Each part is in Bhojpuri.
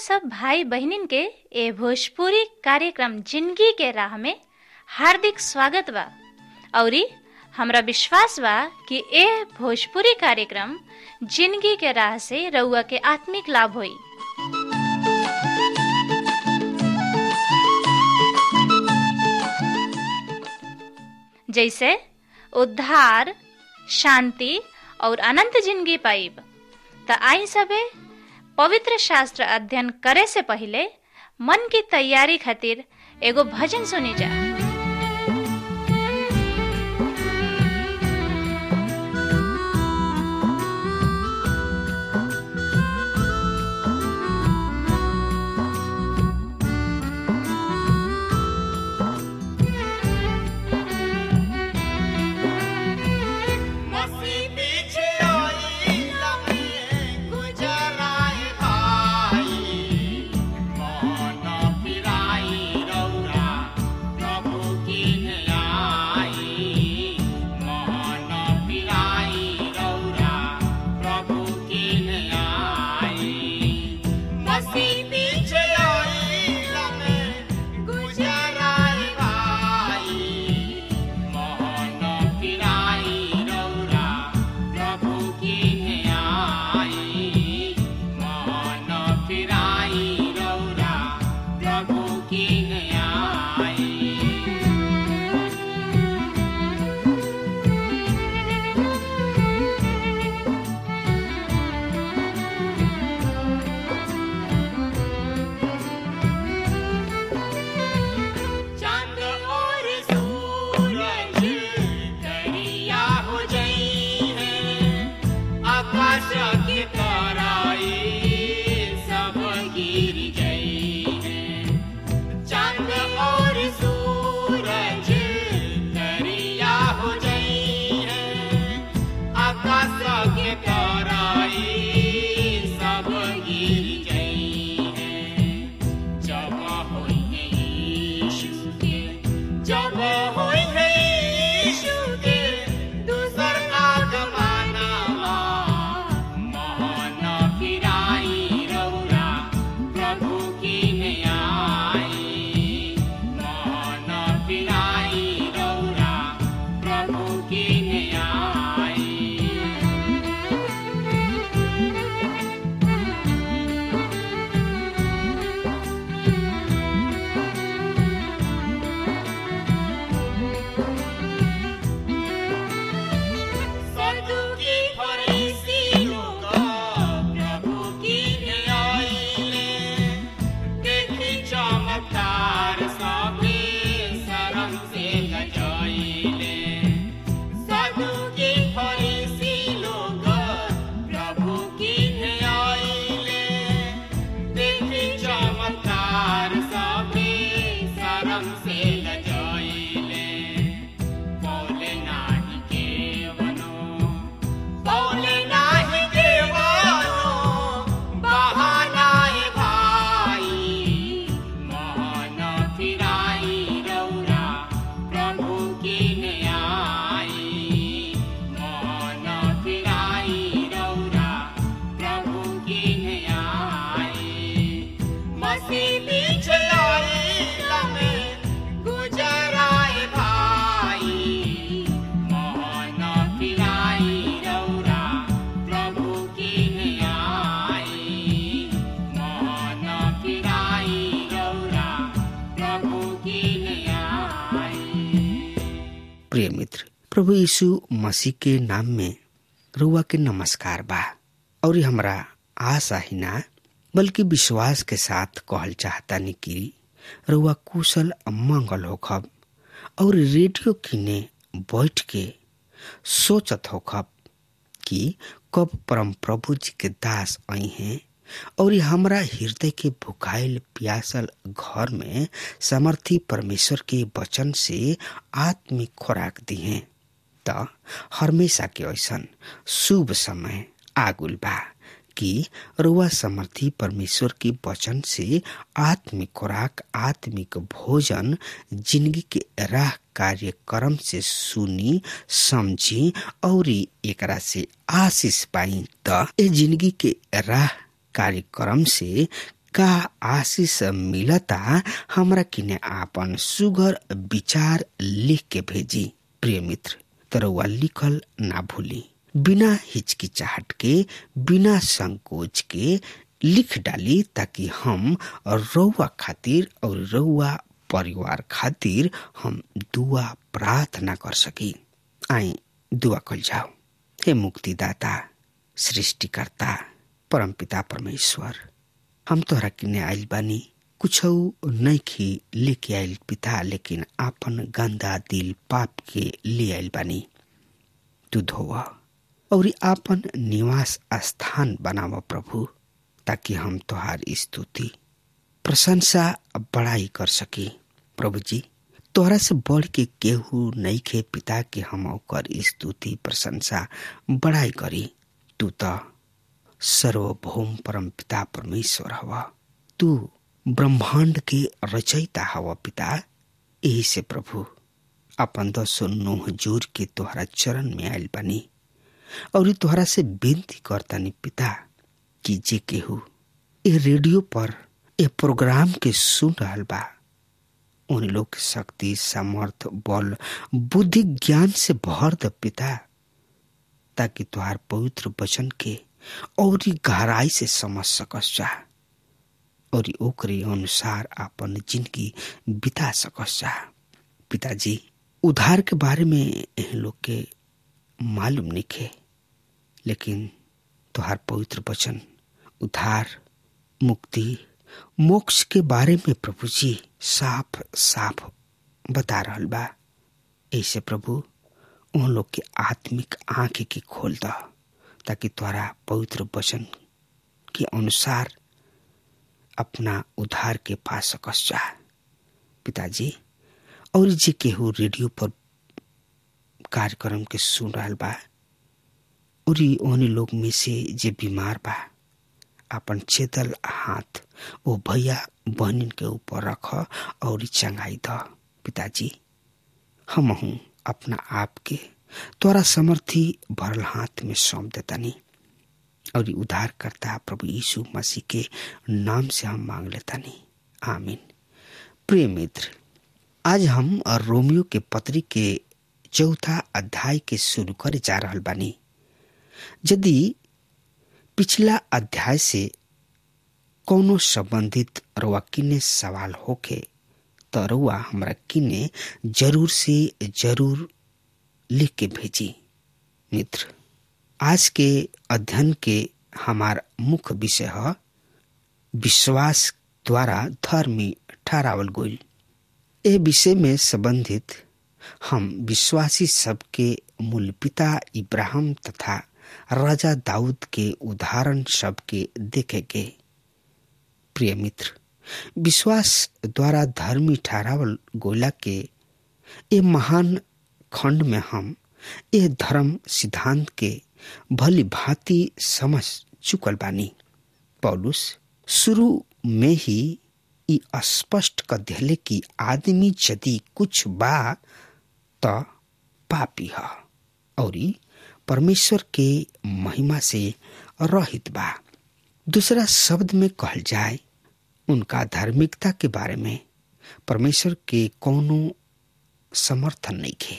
सब भाई बहनिन के ए भोजपुरी कार्यक्रम जिंदगी के राह में हार्दिक स्वागत बा औरी हमरा विश्वास बा कि ए भोजपुरी कार्यक्रम जिंदगी के राह से रउआ के आत्मिक लाभ होई जैसे उद्धार शांति और अनंत जिंदगी पाइब त आई सबे पवित्र शास्त्र अध्ययन करे से पहले मन की तैयारी खातिर एगो भजन सुनी जा मसी पीछे आई लम्हे गुजराए भाई कौन फिराई रौरा प्रभु की आई मोहन फिराई रौरा प्रभु की आई मसी पीछे आई लम्हे गुजराए भाई मोहन फिराई रौरा प्रभु की आई मोहन फिराई रौरा प्रभु की आई चांद और सूरज करिया हो जई है आकाश की ताराई सब गिर गई है चांद और सूरज करिया हो जई है आकाश की ताराई सब गिर गई है जब होई है यीशु के जब होई है यीशु के दूसर का जमाना मोहन फिराई रौरा प्रभु की आई मोहन फिराई रौरा प्रभु की आई सदुकी फरीसी लोग प्रभु की आईले देखी चमत्कार सबे शरण से लजाइले सदुकी फरीसी लोग प्रभु की आईले देखी चमत्कार सबे शरण से लजाइले बोले नाही केवनो बोले नाही केवनो बहानाए भाई मोहन फिराई रौरा प्रभु की आई मोहन फिराई रौरा प्रभु की आई मसीह पीछे आई लमे गुजराए भाई मोहन फिराई रौरा प्रभु की आई मोहन फिराई रौरा प्रभु की आई प्रिय मित्र प्रभु यीशु मसीह के नाम में रुआ के नमस्कार बा और हमरा आशा ही ना बल्कि विश्वास के साथ कहल चाहता नि कि रुआ कुशल मंगल होखब और रेडियो किने बैठ के सोचत होखब कि कब परम प्रभु जी के दास आई हैं और ये हमरा हृदय के भुखाइल प्यासल घर में समर्थी परमेश्वर के वचन से आत्मिक खुराक दी हैं त हमेशा के ऐसन शुभ समय आगुल बा कि रुआ समर्थी परमेश्वर के वचन से आत्मिक खुराक आत्मिक भोजन जिंदगी के राह कार्यक्रम से सुनी समझी और एकरा से आशीष पाई त ए जिंदगी के राह कार्यक्रम से का आशीष मिलता हमरा किने आपन सुगर विचार लिख के भेजी प्रिय मित्र तरवा लिखल ना भूली बिना हिचकिचाहट के बिना संकोच के लिख डाली ताकि हम रउआ खातिर और रउआ परिवार खातिर हम दुआ प्रार्थना कर सकी आई दुआ कल जाओ हे मुक्तिदाता सृष्टिकर्ता परमपिता परमेश्वर हम तोहरा किने आइल बानी कुछ नैखी लेके आइल पिता लेकिन आपन गंदा दिल पाप के ले आइल बानी तू धोवा और आपन निवास स्थान बनाव प्रभु ताकि हम तोहार स्तुति प्रशंसा बड़ाई कर सकी प्रभु जी तोहरा से बढ़ के केहू नहीं खे पिता के हम ओकर स्तुति प्रशंसा बड़ाई करी तू तो सर्वभौम परम पिता परमेश्वर हवा तू ब्रह्मांड के रचयिता हवा पिता यही से प्रभु अपन दसो नोह जोर के तोहरा चरण में आयल बनी और तोहरा से विनती करतानी पिता कि जे केहू ए रेडियो पर ए प्रोग्राम के सुन रहल बा उन लोग के शक्ति सामर्थ बल बुद्धि ज्ञान से भर द पिता ताकि तुहार पवित्र वचन के और गहराई से समझ सकस जा और ओकरे अनुसार अपन जिंदगी बिता सकस जा पिताजी उधार के बारे में एह लोग के मालूम नहीं लेकिन तुहार पवित्र वचन उधार मुक्ति मोक्ष के बारे में प्रभु जी साफ साफ बता रहल बा ऐसे प्रभु उन लोग के आत्मिक आंखें की खोल द ताकि तुम्हारा पवित्र वचन के अनुसार अपना उधार के पा सकस जा पिताजी और जे केहू रेडियो पर कार्यक्रम के सुन रहा बा और ओने लोग में से जे बीमार बा अपन चेतल हाथ वो भैया बहनिन के ऊपर रख और चंगाई द पिताजी हम हूँ अपना आप के तोरा समर्थी भरल हाथ में सौंप देतानी और उद्धार करता प्रभु यीशु मसीह के नाम से हम मांग लेतानी आमीन प्रिय मित्र आज हम रोमियो के पत्री के चौथा अध्याय के शुरू करे जा रहल बानी यदि पिछला अध्याय से कोनो संबंधित रुआ किने सवाल होके तो रुआ हमरा किने जरूर से जरूर लिख के भेजी मित्र आज के अध्ययन के हमार मुख्य विषय है विश्वास द्वारा धर्मी ठहरावल गोल ए विषय में संबंधित हम विश्वासी सबके मूल पिता इब्राहिम तथा राजा दाऊद के उदाहरण सबके देखेंगे प्रिय मित्र विश्वास द्वारा धर्मी ठहरावल गोला के ये महान खंड में हम ये धर्म सिद्धांत के भली भांति समझ चुकल बानी पौलुस शुरू में ही ई स्पष्ट कर दिले कि आदमी यदि कुछ बा त पापी है और परमेश्वर के महिमा से रहित बा दूसरा शब्द में कहल जाए उनका धार्मिकता के बारे में परमेश्वर के कोनो समर्थन नहीं खे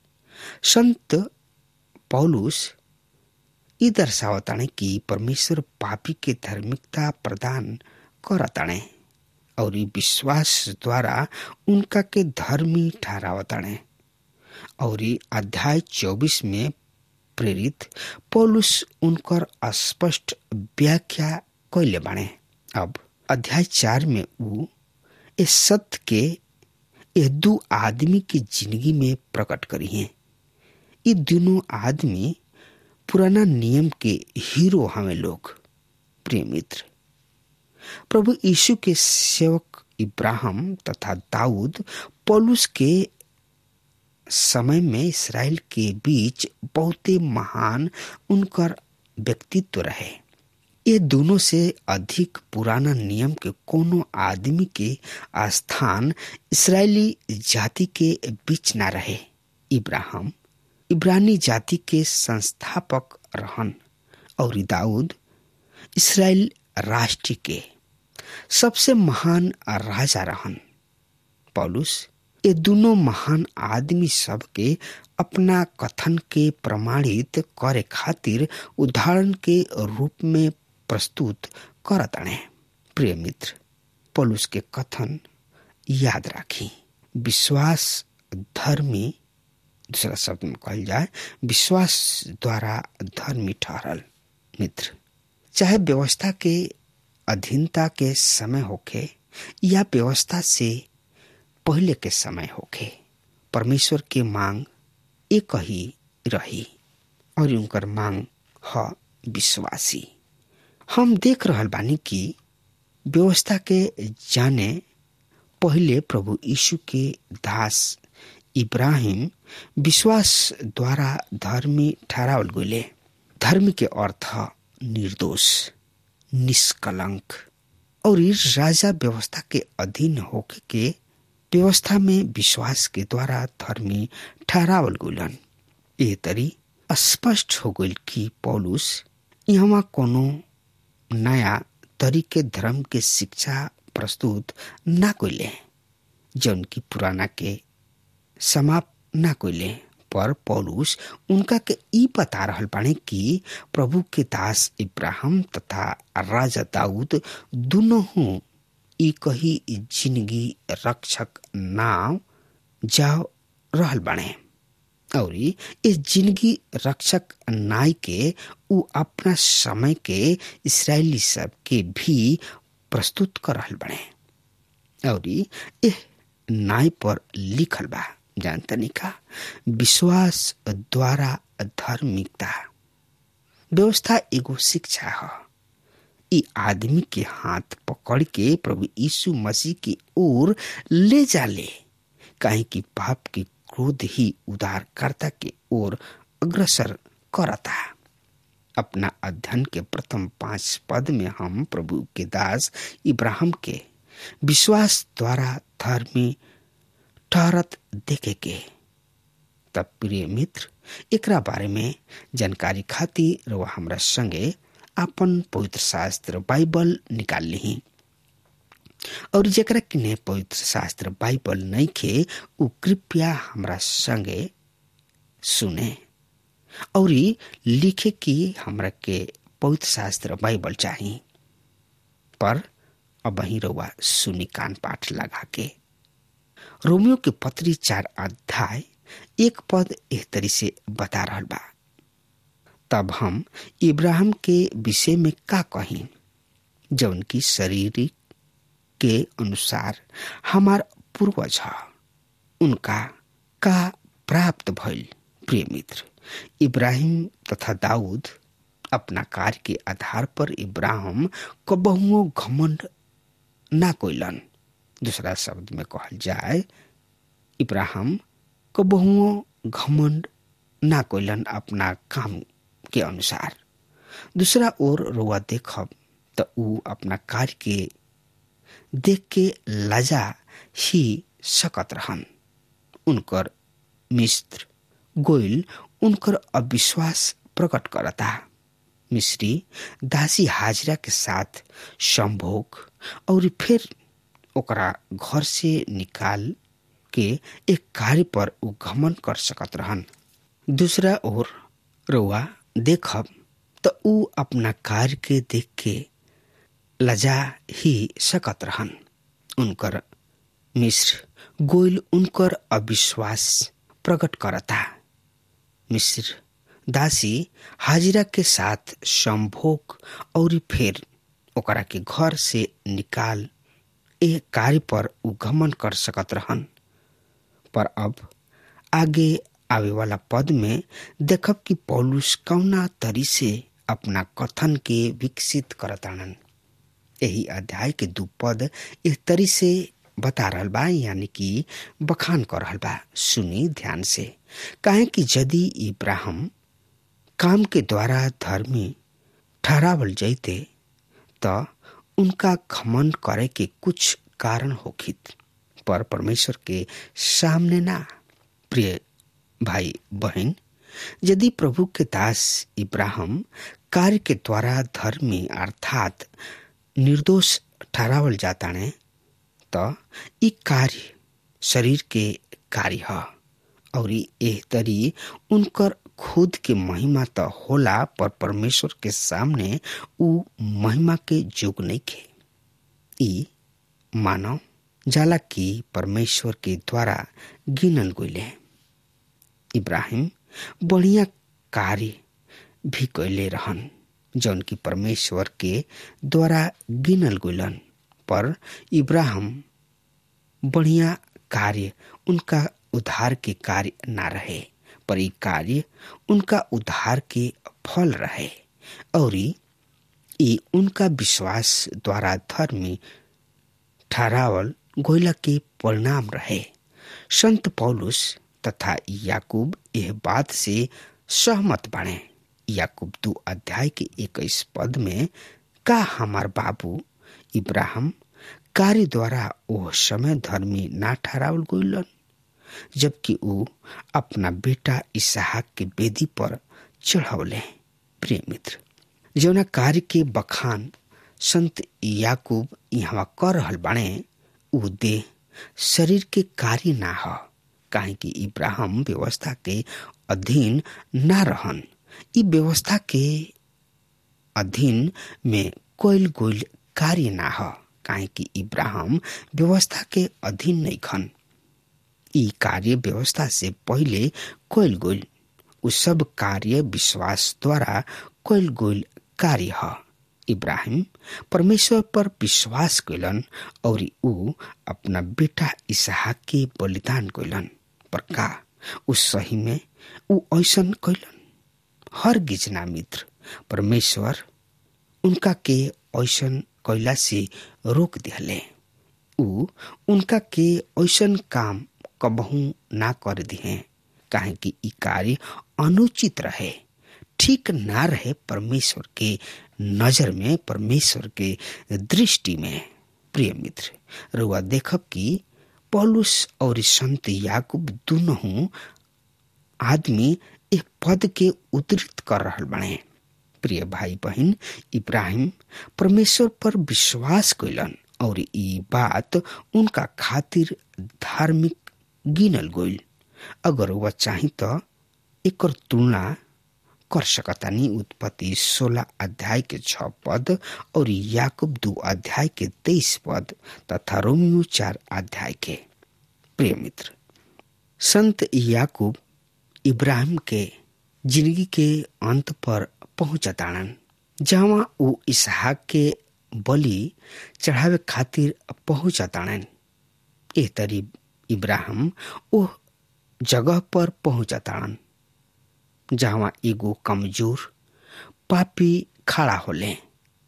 संत पौलुस ई दर्शावताणे कि परमेश्वर पापी के धार्मिकता प्रदान करताणे और विश्वास द्वारा उनका के धर्मी ठहरावताणे और अध्याय चौबीस में प्रेरित पौलुस उनकर स्पष्ट व्याख्या कैले बाणे अब अध्याय चार में ऊ इस सत्य के ये दो आदमी की जिंदगी में प्रकट करी हैं ये दोनों आदमी पुराना नियम के हीरो हमें लोग प्रिय मित्र प्रभु यीशु के सेवक इब्राहिम तथा दाऊद पौलुस के समय में इसराइल के बीच बहुत महान उनकर व्यक्तित्व रहे ये दोनों से अधिक पुराना नियम के कोनो आदमी के स्थान इसराइली जाति के बीच न रहे इब्राहिम इब्रानी जाति के संस्थापक रहन और दाऊद इसराइल राष्ट्र के सबसे महान राजा रहन पौलुस ये दोनों महान आदमी सब के अपना कथन के प्रमाणित करे खातिर उदाहरण के रूप में प्रस्तुत करतणे प्रिय मित्र पौलुस के कथन याद राखी विश्वास धर्मी दूसरा शब्द में कहल जाए विश्वास द्वारा धर्मी ठहरल मित्र चाहे व्यवस्था के अधीनता के समय होखे या व्यवस्था से पहले के समय होखे परमेश्वर के मांग एक ही रही और उनकर मांग ह विश्वासी हम देख रहल बानी कि व्यवस्था के जाने पहले प्रभु यीशु के दास इब्राहिम विश्वास द्वारा धर्मी ठहरावल गए धर्म के अर्थ निर्दोष निष्कलंक और इस राजा व्यवस्था के अधीन होके के व्यवस्था में विश्वास के द्वारा धर्मी ठहरावल गुलन ए तरी स्पष्ट हो गई कि पौलुस यहाँ कोनो नया तरीके धर्म के शिक्षा प्रस्तुत ना कोइले जौन की पुराना के समाप्त ना कोइले पर पौलुस उनका के ई बता रहल बाणे कि प्रभु के दास इब्राहिम तथा राजा दाऊद दोनों हूँ ई कही जिंदगी रक्षक नाव जाओ रहल बाणे और इस जिंदगी रक्षक नाय के उ अपना समय के इसराइली सब के भी प्रस्तुत कर रहल बने और एह नाय पर लिखल बा जानतनी का विश्वास द्वारा धार्मिकता व्यवस्था एगो शिक्षा है ई आदमी के हाथ पकड़ के प्रभु यीशु मसीह की ओर ले जाले काहे कि पाप के क्रोध ही उदारकर्ता के ओर अग्रसर करता अपना अध्ययन के प्रथम पांच पद में हम प्रभु के दास इब्राहिम के विश्वास द्वारा धर्मी ठहरत देखे के तब प्रिय मित्र एकरा बारे में जानकारी खातिर वह हमरा संगे अपन पवित्र शास्त्र बाइबल निकाल ली और जरा किने पवित्र शास्त्र बाइबल नहीं खे उ कृपया हमरा संगे सुने और लिखे कि हमरा के पवित्र शास्त्र बाइबल चाहिए पर अब वही रउआ सुनी कान पाठ लगा के रोमियो के पत्री चार अध्याय एक पद एक तरी से बता रहा बा तब हम इब्राहिम के विषय में का कही जौन की शारीरिक के अनुसार हमार पूर्वज है उनका का प्राप्त भइल प्रिय मित्र इब्राहिम तथा दाऊद अपना कार्य के आधार पर इब्राहिम को बहुओं घमंड ना कोइलन दूसरा शब्द में कहल जाए इब्राहिम को बहुओं घमंड ना कोइलन अपना काम के अनुसार दूसरा ओर रोआ देखब तो ऊ अपना कार्य के देख के लजा ही सकत रहन उनकर मिस्र गोइल उनकर अविश्वास प्रकट करता मिस्री दासी हाजरा के साथ संभोग और फिर ओकरा घर से निकाल के एक कार्य पर उ घमन कर सकत रहन दूसरा ओर रउआ देखब तो उ अपना कार्य के देख के लजा ही सकत रहन उनकर मिस्र गोइल उनकर अविश्वास प्रकट करता मिस्र दासी हाजिरा के साथ संभोग और फिर ओकरा के घर से निकाल ए कार्य पर उगमन कर सकत रहन पर अब आगे आवे वाला पद में देखब कि पौलुस कौना तरी से अपना कथन के विकसित करतानन यही अध्याय के दू पद इस तरी से बता रहल बा यानी कि बखान कर रहल बा सुनी ध्यान से काहे कि यदि इब्राहिम काम के द्वारा धर्मी ठहरावल जैते त उनका घमन करे के कुछ कारण होखित पर परमेश्वर के सामने ना प्रिय भाई बहन यदि प्रभु के दास इब्राहिम कार्य के द्वारा धर्मी अर्थात निर्दोष ठहरावल जाता ने तो ई कार्य शरीर के कार्य ह और एह तरी उनकर खुद के महिमा तो होला पर परमेश्वर के सामने उ महिमा के जोग नहीं खे ई मानव जाला की परमेश्वर के द्वारा गिनल गईले इब्राहिम बढ़िया कार्य भी कैले रहन जौन की परमेश्वर के द्वारा गिनल गईलन पर इब्राहिम बढ़िया कार्य उनका उद्धार के कार्य ना रहे पर ई कार्य उनका उद्धार के फल रहे और ई उनका विश्वास द्वारा धर्मी ठहरावल गोयला के परिणाम रहे संत पौलुस तथा याकूब यह बात से सहमत बने याकूब दो अध्याय के इक्कीस पद में का हमार बाबू इब्राहिम कार्य द्वारा वो समय धर्मी ना ठहरावल गईलन जबकि वो अपना बेटा इसहाक के बेदी पर चढ़ावले प्रिय मित्र जौना कार्य के बखान संत याकूब यहाँ कर रहल बाणे उ देह शरीर के कार्य ना ह काहे कि इब्राहिम व्यवस्था के अधीन ना रहन ई व्यवस्था के अधीन में कोयल गोयल कार्य ना ह काहे कि इब्राहिम व्यवस्था के अधीन नहीं खन ई कार्य व्यवस्था से पहले कोयल गोयल उ सब कार्य विश्वास द्वारा कोयल गोयल कार्य ह इब्राहिम परमेश्वर पर विश्वास कैलन और उ अपना बेटा इसहाक के बलिदान कैलन पर का उस सही में उ ऐसन कैलन हर गिजना मित्र परमेश्वर उनका के ऐसन कैला से रोक दिहले उ उनका के ऐसन काम कबहू ना कर दिहे काहे कि ई कार्य अनुचित रहे ठीक ना रहे परमेश्वर के नजर में परमेश्वर के दृष्टि में प्रिय मित्र रुआ देखब कि पौलुस और संत याकूब दोनों आदमी एक पद के उद्धृत कर रहल बने प्रिय भाई बहन इब्राहिम परमेश्वर पर विश्वास कैलन और ई बात उनका खातिर धार्मिक गिनल गईल अगर वह चाही तो एकर तुलना कर सकतानी उत्पत्ति सोलह अध्याय के छ पद और याकूब दो अध्याय के तेईस पद तथा रोमियो चार अध्याय के प्रिय मित्र संत याकूब इब्राहिम के जिंदगी के अंत पर पहुंचताड़न जहाँ वो इसहाक के बलि चढ़ावे खातिर पहुंचताड़न ए तरी इब्राहिम ओ जगह पर पहुंचताड़न जहाँ एगो कमजोर पापी खड़ा होले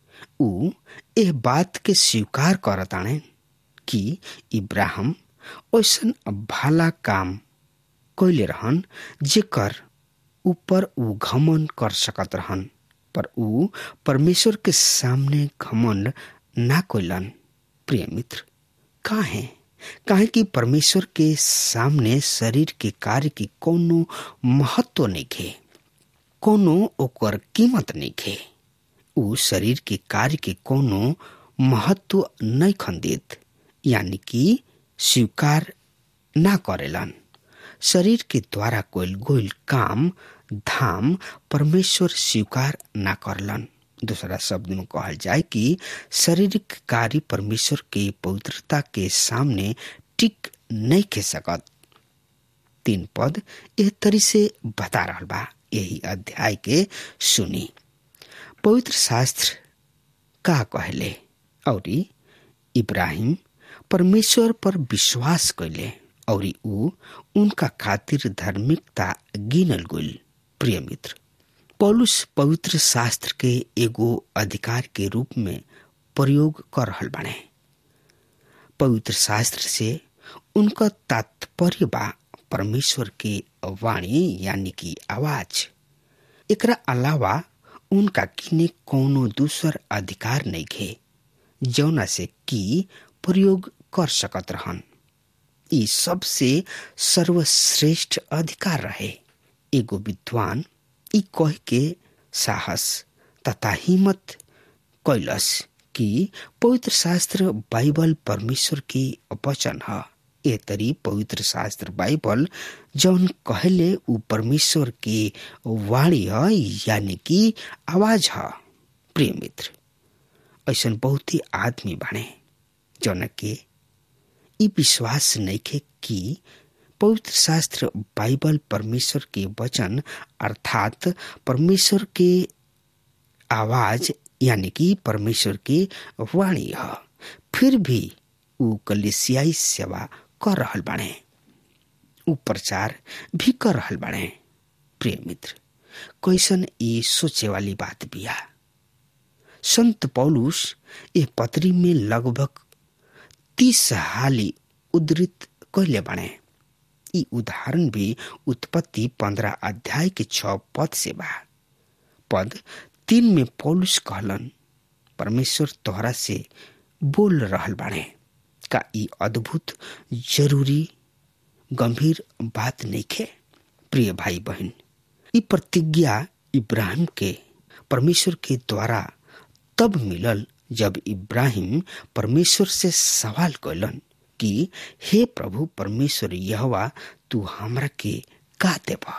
उ एह बात के स्वीकार करताने कि इब्राहिम ऐसन भला काम कैले रहन जेकर ऊपर उ घमन कर सकत रहन पर उ परमेश्वर के सामने घमंड ना कैलन प्रिय मित्र काहे काहे कि परमेश्वर के सामने शरीर के कार्य की कोनो महत्व नहीं खे कोनो ओकर कीमत नहीं खे उ शरीर के कार्य के कोनो महत्व नहीं खंदित यानी कि स्वीकार ना करेलन शरीर के द्वारा कोयल गोयल काम धाम परमेश्वर स्वीकार ना करलन दूसरा शब्द में कहल जाए कि शारीरिक कार्य परमेश्वर के पवित्रता के सामने टिक नहीं खे सकत तीन पद एह तरी से बता रहा बा यही अध्याय के सुनी पवित्र शास्त्र का कहले और इब्राहिम परमेश्वर पर विश्वास कैले और उ उनका खातिर धार्मिकता गिनल गुल प्रिय मित्र पौलुस पवित्र शास्त्र के एगो अधिकार के रूप में प्रयोग कर रहल बने पवित्र शास्त्र से उनका तात्पर्य बा परमेश्वर के वाणी यानी कि आवाज एकरा अलावा उनका किने कोनो दूसर अधिकार नहीं खे जौना से कि प्रयोग कर सकत रहन ई सबसे सर्वश्रेष्ठ अधिकार रहे एगो विद्वान ई कह के साहस तथा हिम्मत कैलस कि पवित्र शास्त्र बाइबल परमेश्वर की वचन है ए तरी पवित्र शास्त्र बाइबल जौन कहले उ परमेश्वर की वाणी है यानी कि आवाज है प्रिय मित्र ऐसा बहुत ही आदमी बने जौन के ई विश्वास नइखे कि पवित्र शास्त्र बाइबल परमेश्वर के वचन अर्थात परमेश्वर के आवाज यानी कि परमेश्वर की वाणी है फिर भी उ कलिसियाई सेवा कर रहल बाड़े उ प्रचार भी कर रहल बाड़े प्रिय मित्र कैसन ये सोचे वाली बात बिया संत पौलुस ये पत्री में लगभग तीस हाली उद्धृत कैले बाड़े ई उदाहरण भी उत्पत्ति पंद्रह अध्याय के छ पद से बा पद तीन में पौलुस कहलन परमेश्वर तोहरा से बोल रहल बाड़े का ई अद्भुत जरूरी गंभीर बात नइखे प्रिय भाई बहन ई प्रतिज्ञा इब्राहिम के परमेश्वर के द्वारा तब मिलल जब इब्राहिम परमेश्वर से सवाल कैलन कि हे प्रभु परमेश्वर यहवा तू हमरा के का देबा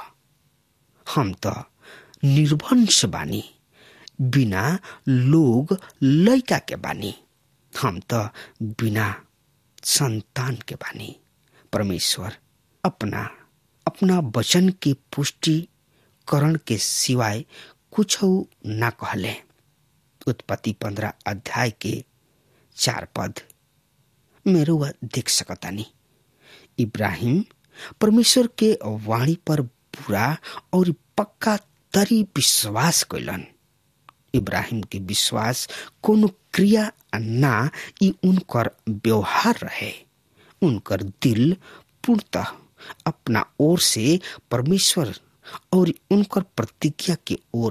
हम तो निर्वंश बानी बिना लोग लैका के बानी हम तो बिना संतान के बानी परमेश्वर अपना अपना वचन की पुष्टिकरण के सिवाय कुछ ना कहले उत्पत्ति पंद्रह अध्याय के चार पद मेरे वह देख सकतानी इब्राहिम परमेश्वर के वाणी पर पूरा और पक्का तरी विश्वास कैलन इब्राहिम के विश्वास कोनो क्रिया ना ई उनकर व्यवहार रहे उनकर दिल पूर्णतः अपना ओर से परमेश्वर और उनकर प्रतिज्ञा के ओर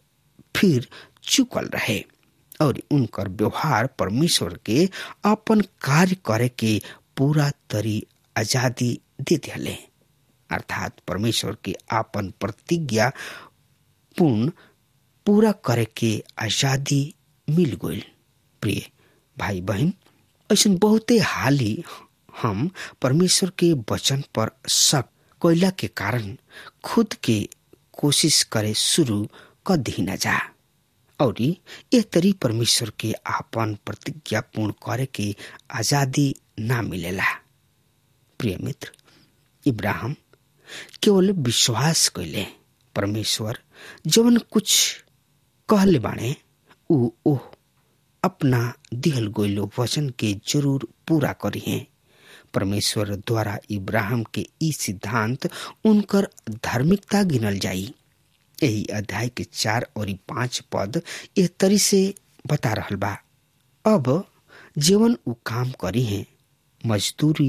फिर चुकल रहे और उनकर व्यवहार परमेश्वर के अपन कार्य करे के पूरा तरी आजादी दे दिले अर्थात परमेश्वर के आपन प्रतिज्ञा पूर्ण पूरा करे के आजादी मिल गई प्रिय भाई बहन ऐसा बहुते हाली हम परमेश्वर के वचन पर शक कोयला के कारण खुद के कोशिश करे शुरू कर दी न जा और ये तरी परमेश्वर के आपन प्रतिज्ञा पूर्ण करे के आजादी ना मिलेला प्रिय मित्र इब्राहिम केवल विश्वास कैले परमेश्वर जवन कुछ कहले बाणे ऊ ओह अपना दिहल गोइलो वचन के जरूर पूरा करिए परमेश्वर द्वारा इब्राहिम के ई सिद्धांत उनकर धार्मिकता गिनल जाई यही अध्याय के चार और पांच पद एह तरी से बता रहल बा अब जीवन उ काम करी है मजदूरी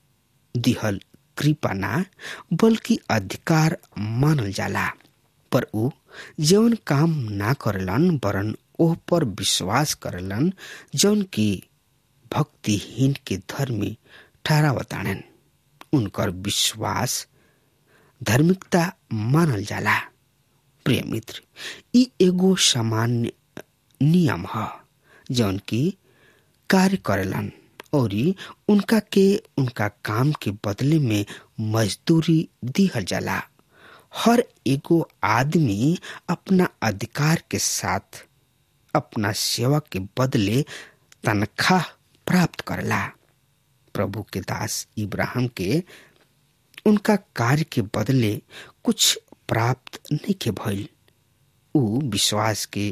दिहल कृपा ना बल्कि अधिकार मानल जाला पर उ जौन काम ना करलन वरन ओह पर विश्वास करलन जौन की भक्तिहीन के धर्मी ठहरावताणन उनकर विश्वास धार्मिकता मानल जाला प्रिय मित्र ई एगो सामान्य नियम ह जौन की कार्य करेलन और उनका के उनका काम के बदले में मजदूरी दिहल जाला हर एगो आदमी अपना अधिकार के साथ अपना सेवा के बदले तनख्वाह प्राप्त करला प्रभु के दास इब्राहिम के उनका कार्य के बदले कुछ प्राप्त नहीं के भइल उ विश्वास के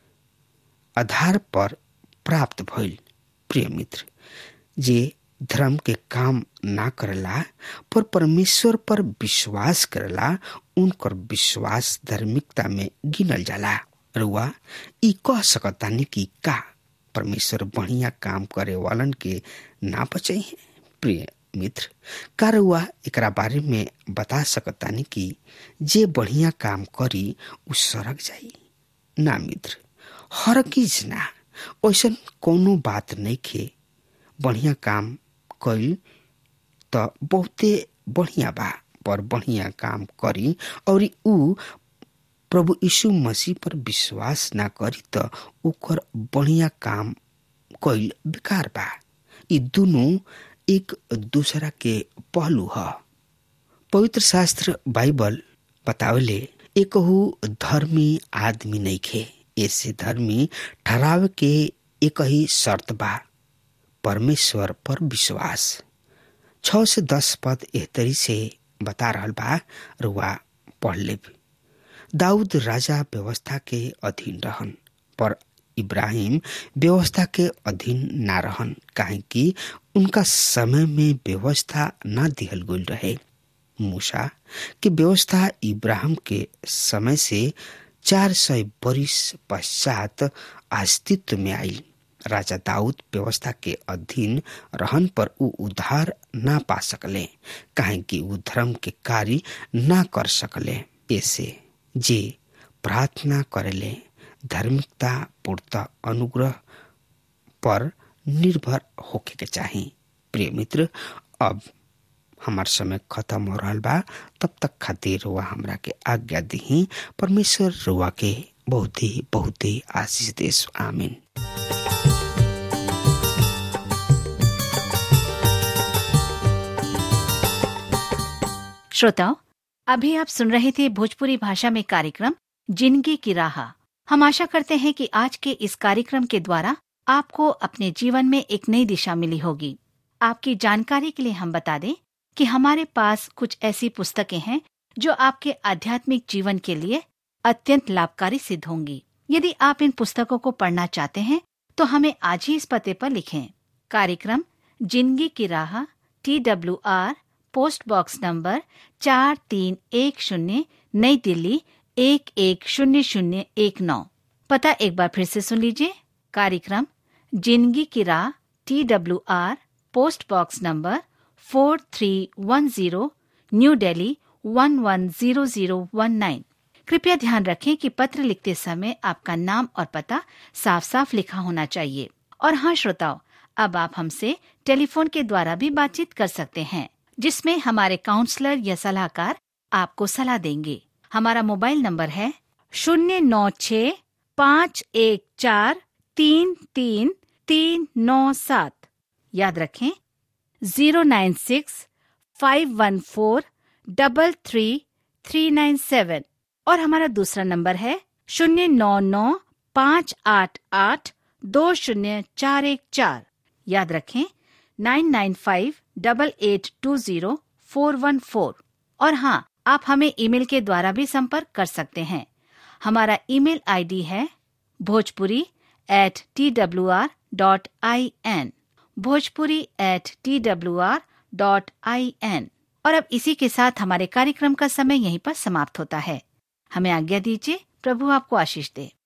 आधार पर प्राप्त भइल प्रिय मित्र जे धर्म के काम ना करला पर परमेश्वर पर विश्वास करला उनकर विश्वास धार्मिकता में गिनल जाला रुआ ई कह सकतानी कि का परमेश्वर बढ़िया काम करे वालन के ना बचे प्रिय मित्र का रुआ एकरा बारे में बता सकतानी कि जे बढ़िया काम करी उ सड़क जाई ना मित्र हर चीज ना ऐसा कोनो बात नहीं खे बढ़िया काम कैल त बहुते बढ़िया बा पर बढ़िया काम करी और उ प्रभु यीशु मसीह पर विश्वास ना करी त ओकर बढ़िया काम कोई बेकार बा ये दोनों एक दूसरा के पहलू ह पवित्र शास्त्र बाइबल बतावले एकहु धर्मी आदमी नहीं खे ऐसे धर्मी ठहराव के एक ही शर्त बा परमेश्वर पर विश्वास छ से दस पद एहतरी से बता रहल बा रुआ पढ़ ले दाऊद राजा व्यवस्था के अधीन रहन पर इब्राहिम व्यवस्था के अधीन ना रहन काहे कि उनका समय में व्यवस्था ना दिहल गई रहे मूसा की व्यवस्था इब्राहिम के समय से चार सौ बरिस पश्चात अस्तित्व में आई राजा दाऊद व्यवस्था के अधीन रहन पर उ उद्धार ना पा सकले काहे कि उ धर्म के कार्य ना कर सकले ऐसे जे प्रार्थना करेले धार्मिकता पूर्त अनुग्रह पर निर्भर होके के चाही प्रिय मित्र अब हमार समय खत्म हो रहा बा तब तक खातिर रुआ हमरा के आज्ञा दी परमेश्वर रुआ के बहुत ही बहुत ही आशीष देश आमीन श्रोताओं अभी आप सुन रहे थे भोजपुरी भाषा में कार्यक्रम जिंदगी की राह हम आशा करते हैं कि आज के इस कार्यक्रम के द्वारा आपको अपने जीवन में एक नई दिशा मिली होगी आपकी जानकारी के लिए हम बता दें कि हमारे पास कुछ ऐसी पुस्तकें हैं जो आपके आध्यात्मिक जीवन के लिए अत्यंत लाभकारी सिद्ध होंगी यदि आप इन पुस्तकों को पढ़ना चाहते हैं तो हमें आज ही इस पते पर लिखें कार्यक्रम जिंदगी की राह T W R post box number चार तीन एक शून्य नई दिल्ली एक एक शून्य शून्य एक नौ पता एक बार फिर से सुन लीजिए कार्यक्रम जिंदगी की राह T W R post box number four three one zero new Delhi one one zero zero one nine कृपया ध्यान रखें कि पत्र लिखते समय आपका नाम और पता साफ साफ लिखा होना चाहिए और हाँ श्रोताओं अब आप हमसे टेलीफोन के द्वारा भी बातचीत कर सकते हैं जिसमें हमारे काउंसलर या सलाहकार आपको सलाह देंगे हमारा मोबाइल नंबर है शून्य नौ छ पाँच एक चार तीन तीन तीन नौ सात याद रखें zero nine six five one four double three three nine seven और हमारा दूसरा नंबर है शून्य नौ नौ पाँच आठ आठ दो शून्य चार एक चार याद रखें nine nine five double eight two zero four one four और हाँ आप हमें ईमेल के द्वारा भी संपर्क कर सकते हैं हमारा ईमेल आईडी है Bhojpuri at T W R dot I N Bhojpuri at T W R dot I N और अब इसी के साथ हमारे कार्यक्रम का समय यहीं पर समाप्त होता है हमें आज्ञा दीजिए प्रभु आपको आशीष दे